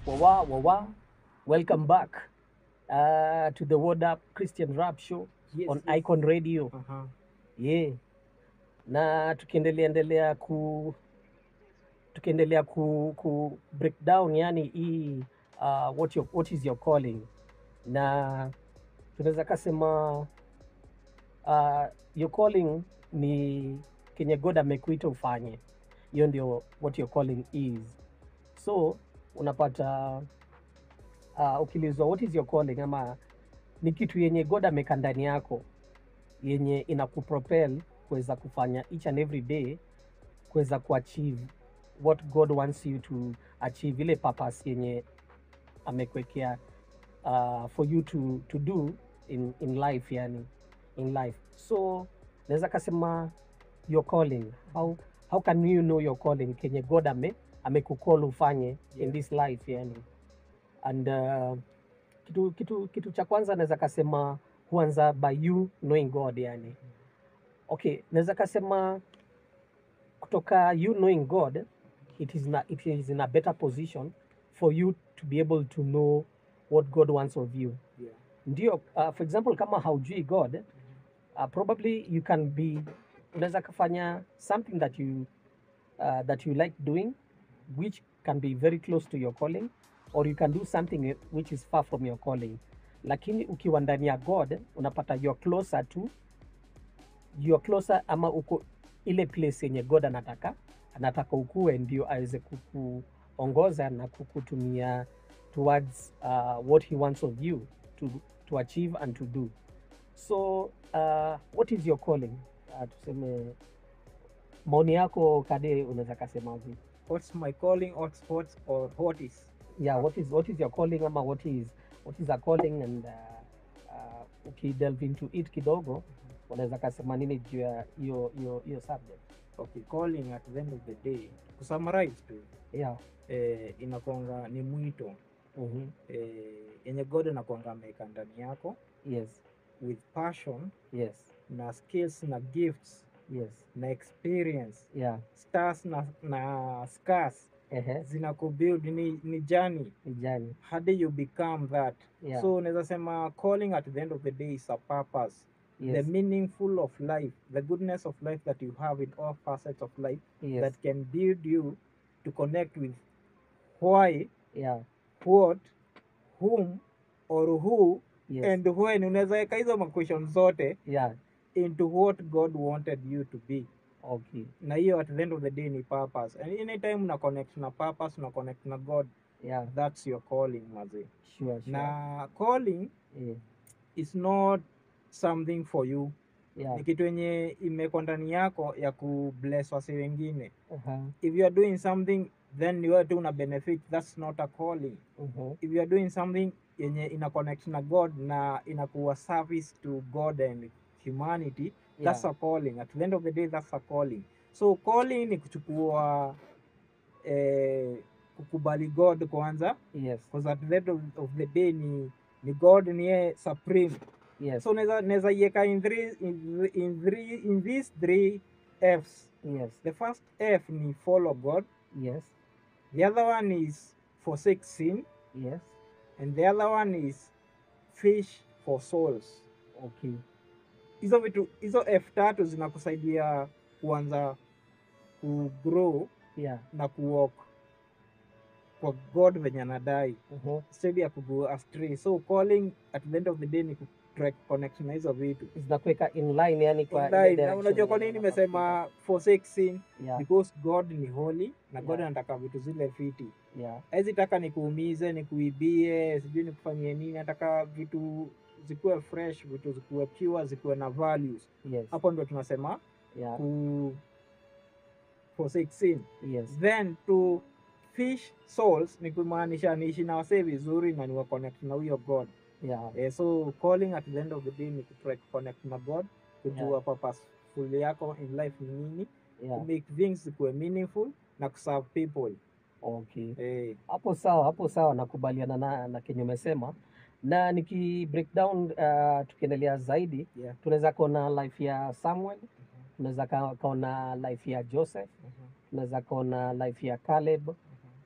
Wawa, wawa. Welcome back uh, to the Word Up Christian Rap Show Yes, on yes. Icon Radio. Aha. Yeah. Na tukiendelea endelea ku tukiendelea ku, ku break down yani hii uh, what, your, what is your calling na tunaweza kasema uh, your calling ni kenye God amekuita ufanye. Hiyo ndio what your calling is. So unapata uh, ukiulizwa what is your calling ama ni kitu yenye God ameka ndani yako yenye inakupropel kuweza kufanya each and every day kuweza kuachieve what God wants you to achieve, ile purpose yenye amekwekea uh, for you to, to do in, in life yani in life so naweza kasema your calling how, how can you know your calling kenye God ame amekukol ufanye in Yeah. this life yani and uh, kitu, kitu, kitu cha kwanza naweza kasema huanza by you knowing God yani okay naweza kasema kutoka you knowing God it is, na, it is in a better position for you to be able to know what God wants of you Yeah. ndio uh, for example kama haujui God uh, probably you can be unaweza kafanya something that you uh, that you like doing which can be very close to your calling or you can do something which is far from your calling lakini ukiwa ndani ya god unapata you're closer to you're closer ama uko ile place yenye god anataka anataka ukue ndio aweze kukuongoza na kukutumia towards uh, what he wants of you to, to achieve and to do so uh, what is your calling uh, tuseme maoni yako kade unaweza kasemaje What's my calling? What's what or what is? yeah what is what is your calling ama what is what is a calling and uh, uh, ukidelve into it kidogo unaweza kasema nini juu ya hiyo hiyo hiyo subject Okay, calling at the end of the day. Kusummarize tu yeah eh, inakwanga ni mwito mm eh, yenye God anakwanga ameweka ndani yako yes with passion yes na skills na gifts yes na experience yeah stars na, na scars ehe zinakubuild ni, ni journey vijani hadi you become that yeah so unaweza sema calling at the end of the day is a purpose yes the meaningful of life, the goodness of life that you have in all facets of life yes that can build you to connect with why, yeah what, whom or who yes and when. Unaweza weka hizo maquestion zote yeah into what God wanted you to be. okay Na hiyo at the end of the day ni purpose. And anytime una connect na purpose, una connect na God, yeah that's your calling mazi. sure sure Na calling yeah is not something for you. yeah Ni kitu yenye imekuwa ndani yako ya kubless wasi wengine. uh-huh. if you are doing something then ni wewe tu una benefit that's not a calling uh-huh. if you are doing something yenye ina connect na god na inakuwa service to god and humanity that's yeah a calling at the end of the day that's a calling so calling ni kuchukua eh, kukubali god kwanza yes because at the end of, of the day ni ni god ni yeye supreme yes so naweza naweza iweka in three in, in three in these three f's yes the first f ni follow god yes The other one is forsake sin, yes and the other one is fish for souls. okay Hizo vitu hizo F tatu zinakusaidia kuanza kugrow yeah na kuwalk kwa God venye anadai uh-huh. instead ya kugo astray. So calling at the end of the day ni kutrack connect na hizo vitu. zinakuweka in line yani kwa ile Indai, na direction unajua kwa yenye nini unafaa nimesema forsake sin? kufika. yeah Because God ni holy na God Yeah. anataka vitu zile fiti. yeah hawezi taka nikuumize nikuibie sijui nikufanyie nini nataka vitu zikuwe fresh vitu zikuwe pure zikuwe na values yes hapo ndo tunasema yeah ku forsake sin yes then to fish souls ni kumaanisha niishi na wasee vizuri na niwa connect na huyo god yeah eh, so calling at the end of the day ni kutry connect na god kujua Yeah. purposeful yako in life ni nini yeah to make things zikuwe meaningful na kuserve people okay eh, hapo sawa hapo sawa nakubaliana na, na kenye umesema na niki break down uh, tukiendelea zaidi yeah. tunaweza kuona life ya samuel tunaweza ka- kaona life ya joseph Mhm. tunaweza kaona life ya caleb uh,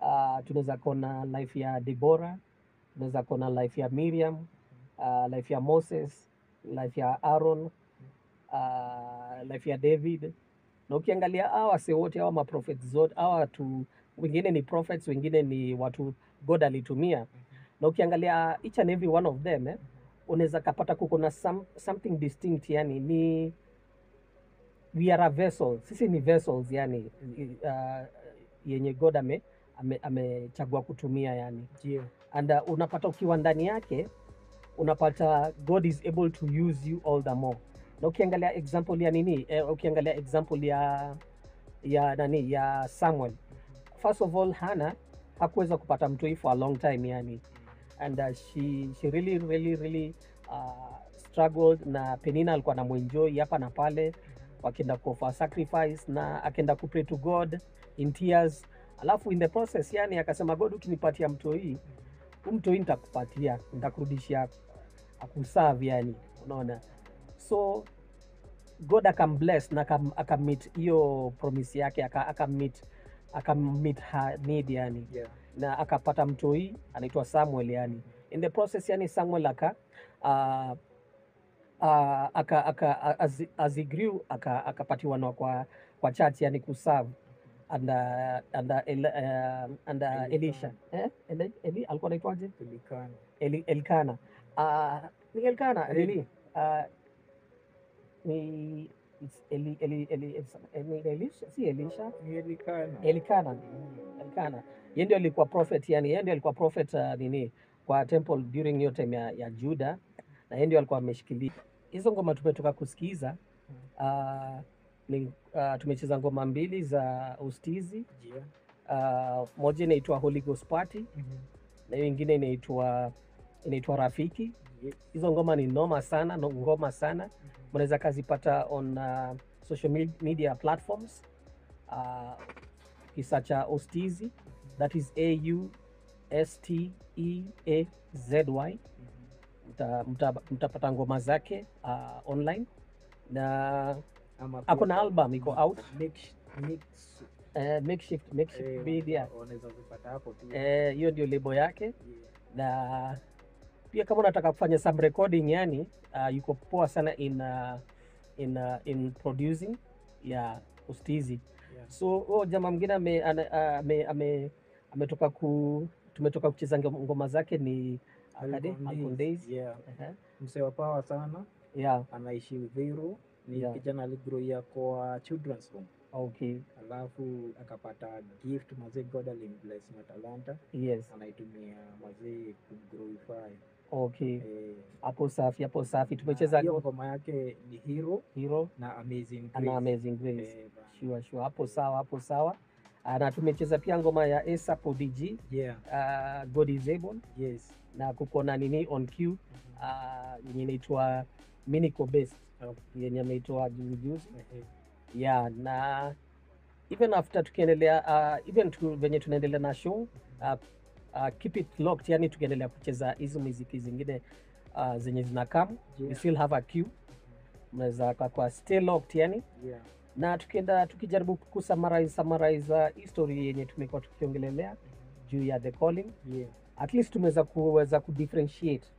uh, tunaweza kuona life ya Deborah, tunaweza kuona life ya Miriam, uh, life ya Moses, life ya Aaron, uh, life ya David. Na ukiangalia hawa wase wote hawa maprophets zote hawa watu wengine ni prophets, wengine ni watu God alitumia, na ukiangalia each and every one of them eh, unaweza kapata kuko na some, something distinct, yani ni we are a vessel, sisi ni vessels yani uh, yenye God ame ame- amechagua kutumia yani Ndio. and uh, unapata ukiwa ndani yake unapata God is able to use you all the more. Na ukiangalia example ya nini eh, ukiangalia example ya ya nani ya Samuel, first of all Hannah hakuweza kupata mtoi for a long time yani and uh, she, she really really really uh, struggled na Penina alikuwa anamwenjoy hapa na pale, wakienda kuoffer sacrifice na akaenda kupray to God in tears, alafu in the process yani akasema God, ukinipatia mtoi huu mtoi nitakupatia, nitakurudishia akuserve yani, unaona so God akambless na akam- akammeet hiyo promise yake aka- akammeet akammeet her need yani Yeah. na akapata mtoi anaitwa Samuel yani. In the process yani Samuel aka uh, uh, aka, aka, as, as he grew aka, akapatiwa na kwa, kwa church yani kuserve under, under, El, uh, under Elisha. Elisha eh? Eli, Eli, alikuwa anaitwaje? Tulikana. Eli, Elkana uh, ni Elkana Eli. nini uh, ni it's Eli, Eli, Eli, Eli, ni Elisha si Elisha Ni Elikana. Elikana Mm. Elkana yeye ndio alikuwa prophet yani, yeye ndio alikuwa prophet uh, nini kwa temple during hiyo time ya, ya Juda, na yeye ndio alikuwa ameshikilia hizo ngoma. Tumetoka kusikiza uh, ni, uh, tumecheza ngoma mbili za ustizi Ndio. uh, moja inaitwa Holy Ghost Party Mhm. na hiyo ingine inaitwa inaitwa Rafiki. Yes. Hizo ngoma ni noma sana, no, ngoma sana Mhm. mnaweza kazipata on uh, social me- media platforms uh, kisa cha Ostizi that is A U S T E A Z Y. Mhm. Mta, mta, mtapata ngoma zake uh, online na Ama ako pia na album iko out mix, mix, uh, makeshift, makeshift eh, media wanaweza kupata hapo pia. Eh, hiyo ndio lebo yake Yeah. na pia kama unataka kufanya some recording yani uh, yuko poa sana in, uh, in, uh, in producing ya Ostizi Yeah. so huyo jamaa mwingine ame, ana- ame, ame, ametoka ku tumetoka kucheza ngo- ngoma zake ni Akade, Alcon Alcon Days. Days. Yeah. Ehe. Msee wa power sana yeah anaishi Uthiru ni Yeah. kijana aligroia kwa children's home okay alafu akapata gift mazee god alimbless na talanta yes anaitumia mazee kumglorify okay eh, hapo safi hapo safi na tumecheza hiyo ngo- ngoma yake ni hero hero na amazing ana Grace. amazing grace Eh, bana. sure sure hapo sawa hapo sawa Ah, na tumecheza pia ngoma ya ASAP ODG yeah uh, God is able yes na kuko na nini on cue Mhm. uh, yenye inaitwa Minico Best Okay. yenye ameitoa juzi juzi Ehe. yeah, na even after tukiendelea uh, even tu, venye tunaendelea na show uh, uh, keep it locked, yani tukiendelea kucheza hizo muziki zingine uh, zenye zinakam we Yeah. still have a queue, mnaweza kwa, kwa stay locked yani yeah na tukienda tukijaribu kusummarize summarize uh, history yenye tumekuwa tukiongelelea juu ya the calling yeah at least tumeweza kuweza kudifferentiate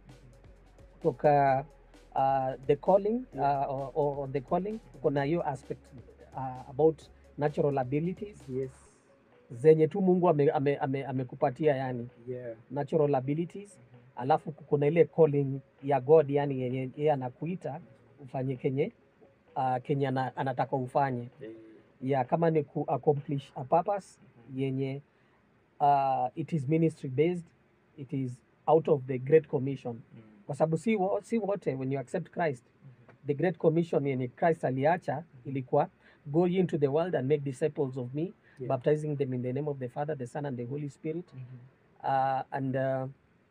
kutoka uh, the calling uh, or, or, or the calling kuna hiyo aspect uh, about natural abilities yes zenye tu Mungu amekupatia ame, ame, amekupatia yani yeah natural abilities, alafu kuna ile calling ya God yani yenye yeye anakuita ufanye kenye uh, kenye ana, anataka ufanye Eh, ya kama ni ku accomplish a purpose yenye uh, it is ministry based it is out of the great commission mm. kwa sababu si, wo- si wote when you accept Christ the great commission yenye Christ aliacha ilikuwa go ye into the world and make disciples of me Yeah. baptizing them in the name of the Father the Son and the Holy Spirit Mhm. uh, and uh,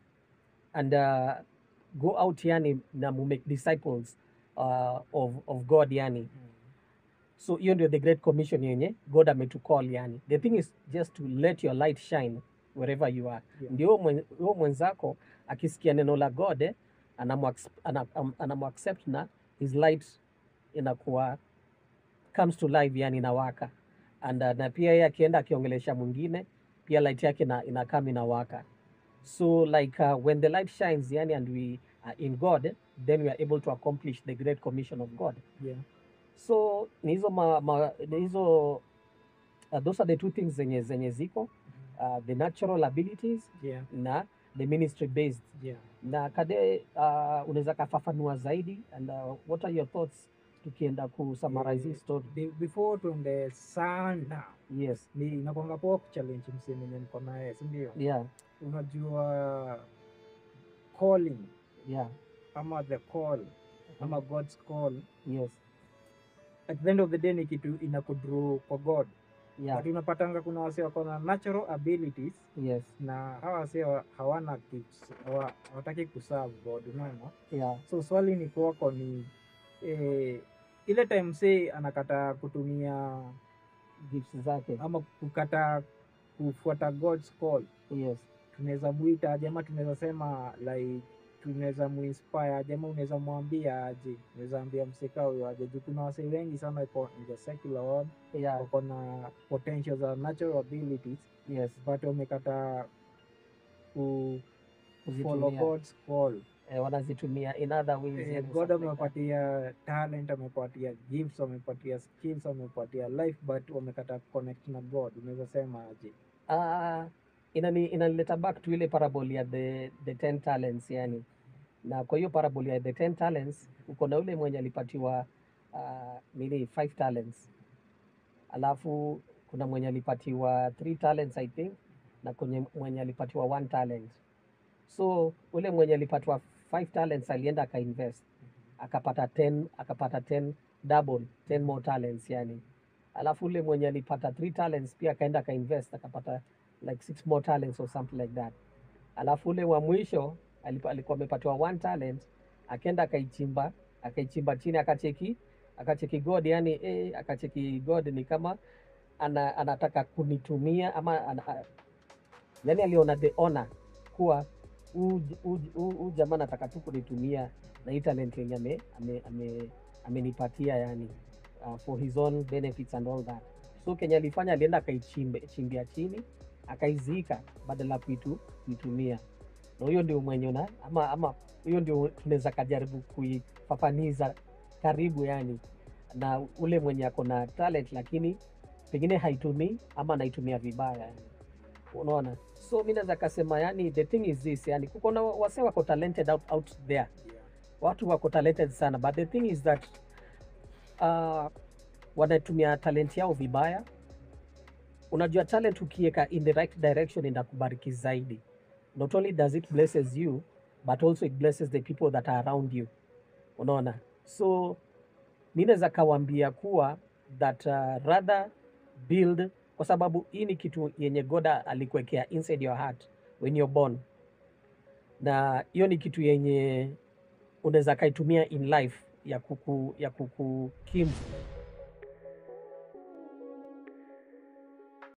and uh, go out yani na mu make disciples uh, of, of God yani Mm. so hiyo ndio the great commission yenye god ametucall yani the thing is just to let your light shine wherever you are Yeah. ndio huyo mwen- huyo mwenzako akisikia neno la god eh, anamu- ana- am- anamuaccept na his light inakuwa comes to life yani inawaka and uh, na pia yeye akienda akiongelesha mwingine pia light yake ina, inakam inawaka so like uh, when the light shines yani and we are in god then we are able to accomplish the great commission of god yeah. so ni hizo ma, ma, ni hizo uh, those are the two things zenye zenye ziko uh, the natural abilities yeah. na the ministry based yeah. na kade uh, unaweza kafafanua zaidi and uh, what are your thoughts tukienda ku summarize hii story Be- before tuende sana yes ni inakwanga poa kuchallenge msee mwenye niko naye sindio yeah unajua calling yeah ama the call ama god's call yes at the end of the day ni kitu inakudraw kwa god yeah but unapatanga kuna wase wako na natural abilities yes na hawa wase wa- hawana kis- hawa- hawataki kuserve god unaona yeah so swali ni kwako ni eh, ile time say anakataa kutumia gifts zake ama kukataa kufuata god's call yes tunaweza mwita aje ama tunaweza sema like tunaweza muinspire aje ama unaweza mwambia aje unaweza ambia mseka huyo aje juu kuna wasee wengi sana iko in the secular world yeah wako na potential za natural abilities yes but wamekataa ku follow kuzitumia god's call eh, wanazitumia in other ways Eh, yani god something like that. amewapatia talent amepatia gifts amepatia skills amepatia life but wamekataa connect na god unaweza sema aje Ah, inani inanileta back to ile parable ya the, the ten talents yani na kwa hiyo parable ya the ten talents uko na ule mwenye alipatiwa uh, nini five talents alafu kuna mwenye alipatiwa three talents i think na kwenye mwenye alipatiwa one talent so ule mwenye alipatiwa five talents alienda akainvest akapata 10 akapata 10 double 10 more talents yani alafu ule mwenye alipata three talents pia akaenda akainvest akapata like six more talents or something like that alafu ule wa mwisho alipa- alikuwa amepatiwa one talent akaenda akaichimba akaichimba chini akacheki akacheki god yani eh, akacheki god ni kama ana, anataka kunitumia ama ana, a- yani aliona the honor kuwa huu huu- huu- huu jamaa anataka tu kunitumia na hii talent yenye ame, ame, ame, amenipatia yani uh, for his own benefits and all that so kenye alifanya alienda akaichimbe chimbia chini akaizika badala ya kuitu kuitumia na huyo ndio mwenye una ama ama huyo ndio tunaweza kajaribu kuifafaniza karibu yani na ule mwenye ako na talent lakini pengine haitumii ama anaitumia vibaya yani. unaona so mi naweza kasema yani the thing is this yani kuko na wase wako talented out, out there yeah. watu wako talented sana but the thing is that uh, wanatumia talent yao vibaya unajua talent ukiweka in the right direction inakubariki zaidi not only does it blesses you but also it blesses the people that are around you unaona so mi naweza kawambia kuwa that uh, rather build kwa sababu hii ni kitu yenye goda alikuwekea inside your heart when you're born na hiyo ni kitu yenye unaweza kaitumia in life ya kuku ya kukukimu